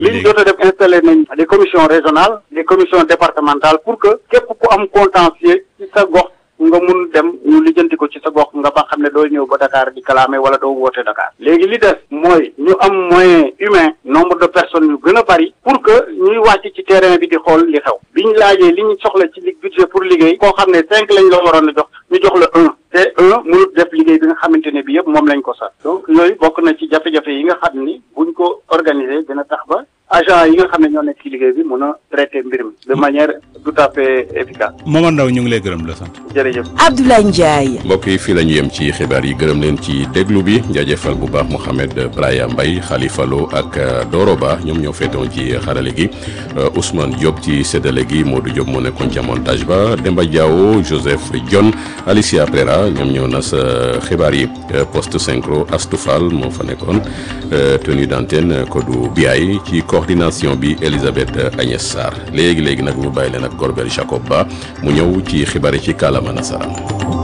li ñu jot a def installé nañ des commissions régionales des commissions départementales pour que képp ku am contentieux ci sa gox nga mun dem ñu lijjanti ko ci sa gox nga ba xam ne doo ñëw ba Dakar di kalaame wala doo woote Dakar léegi li des mooy ñu am moyen humain nombre de personnes yu gën a bari pour que ñuy wàcc ci terrain bi di xool li xew bi ñu laajee li ñu soxla ci li budget pour liggéey koo xam ne cinq lañ la waroon a jox ñu jox la un te un mënut def liggéey bi nga xamante ne bi yëpp moom lañ ko sax donc yooyu bokk na ci jafe-jafe yi nga xam ni buñ ko organiser dina tax ba agent yi nga xam ne ñoo nekk ci liggéey bi mën a traiter mbir mi de manière tout à fait efficace Momar Ndao ñu ngi lay gërëm la sant. jërëjëf. Abdoulaye Ndiaye. mbokk yi fii la ñu yem ci xibaar yi gërëm leen ci déglu bi jaajëfal bu baax Mouhamed Braya Mbaye Khalifa Lo ak Doro Ba ñoom ñoo féetoon ci xarale gi Ousmane Diop ci séddale gi Modou Diop moo nekkoon ca montage ba Demba Diawo Joseph Dione Alicia Prera ñoom ñoo nas xibaar yi poste synchro Astou Fall moo fa nekkoon tenue d'antenne Kodou Biaye ci coordination bi Elisabeth Agnès Sarr léegi léegi nag ñu bàyyi leen ak Gorbel Jacob Ba mu ñëw ci xibaar yi ci kàllaama nasaraan